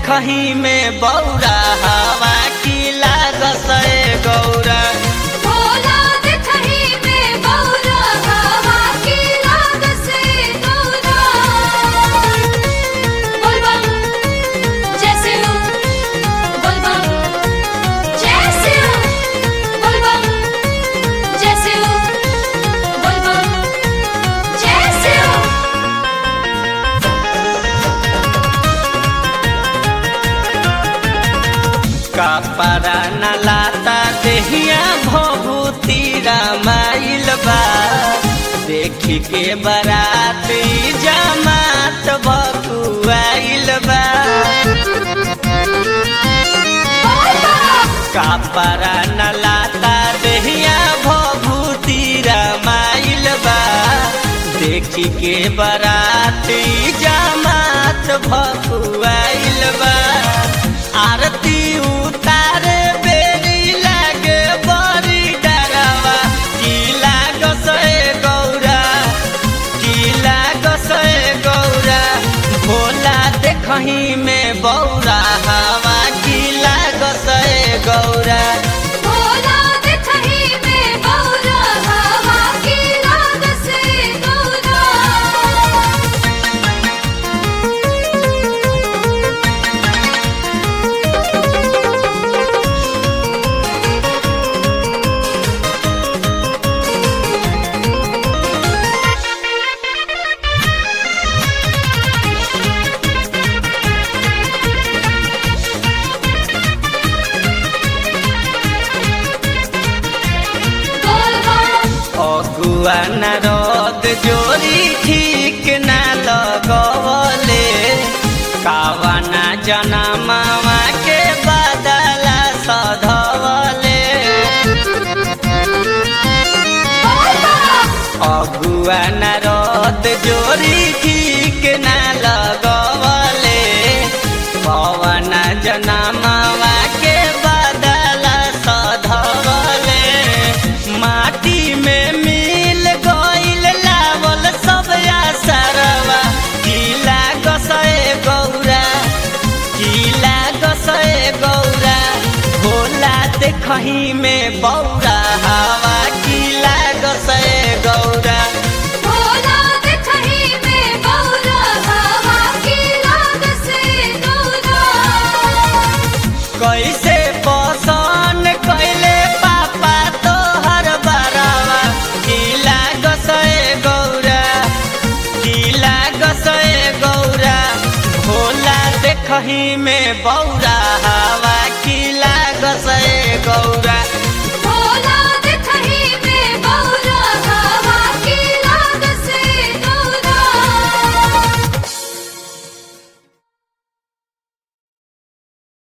देखही में बौरा हवा की लागस ए गौरा भोला देखही में बौरा हवा की लाग से गौरा बोलबम जैसे हो बोलबम जैसे हो बोलबम जैसे हो बोलबम जैसे हो कपड़ा न लाता देहिया भभूति रामाइल बा देखी के बराती जमात बकुआइल बा कपड़ा न लाता देहिया भभूति रामाइल बा देखी के बराती जमात भकुआइल बा आरती उतारे बेरी लागे बड़ी डरावा की लागस ए गौरा की लागस ए गौरा भोला देखही में बौरा हवा की लागस ए गौरा भोला देखही में बौरा हवा की लाग से गौरा अगुआ नारद जोरी ठीक ना लगवले कावना जनमावा के बदला सधवले अगुआ नारद जोरी ठीक ना लगवले पवन जनमावा के बदला सधवले माटी में मिल गइल लावल सब असरवा किला गसए गौरा किला गसए गौरा भोला देखही में बौरा हवा किला गसए गौरा भोला देखही में बौरा हवा की लाग से गौरा कैसे पसन कैले पापा तोहर बरावा किला गसए गौरा किला गसए गौरा भोला देखही में बौरा हवा किला गसए गौरा भोला